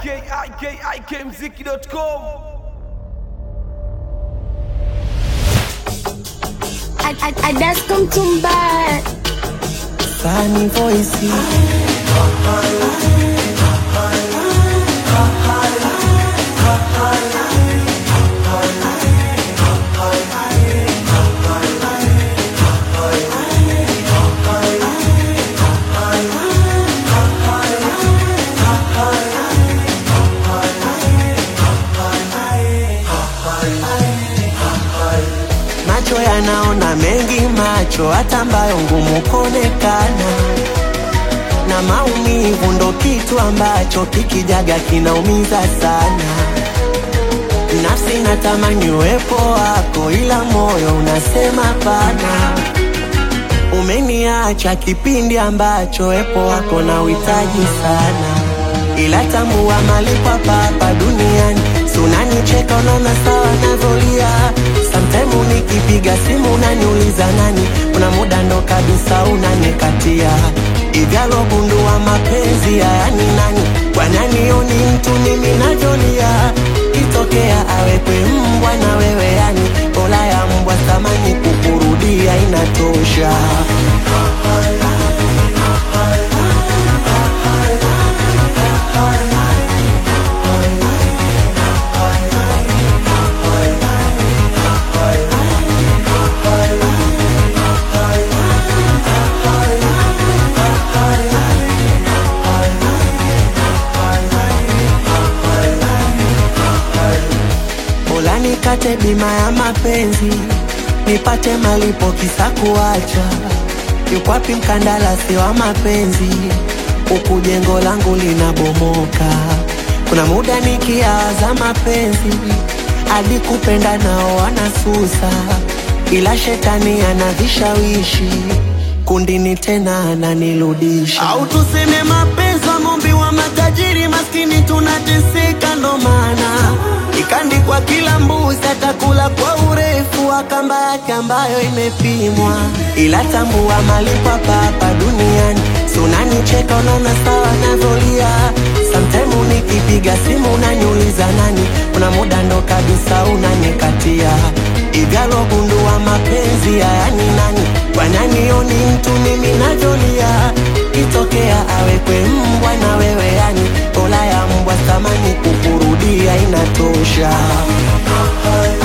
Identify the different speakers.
Speaker 1: ikikmziki.com
Speaker 2: I, I, I just come to bad.
Speaker 3: Sunny voice. Macho yanaona mengi, macho hata ambayo ngumu kuonekana, na maumivu ndo kitu ambacho kikijaga kinaumiza sana. Nafsi natamani uwepo wako, ila moyo unasema pana. Umeniacha kipindi ambacho wepo wako na uhitaji sana, ila tambua malipo hapa hapa duniani. Si unanicheka unaona sawa navyolia, sometime nikipiga simu unaniuliza nani, kuna muda ndo kabisa unanikatia ivyalo gundua mapenzi haya ni nani, kwa nani oni mtu mimi navyolia, kitokea awekwe mbwa na wewe yani, ola ya mbwa thamani kukurudia inatosha. Bora nikate bima ya mapenzi, nipate malipo kisa kuacha. Yuko wapi mkandarasi wa mapenzi? Huku jengo langu linabomoka. Kuna muda nikiaza mapenzi, hadi kupenda nao wanasusa, ila shetani ana vishawishi kundini tena ananirudisha. Au tuseme mapenzi wa ng'ombe wa matajiri, maskini tunateseka, ndo maana ikandikwa kila mbuzi atakula kwa urefu wa kamba yake ambayo imepimwa, ila tambua malipo hapa hapa duniani. Si unanicheka unaona sawa navyolia, sometime nikipiga simu unaniuliza nani, kuna muda ndo kabisa unanikatia ivyalo gundua mapenzi haya ni nani, kwa nani oni mtu mimi navyolia, kitokea awekwe mbwa na wewe yani, ola ya mbwa thamani kukurudia inatosha.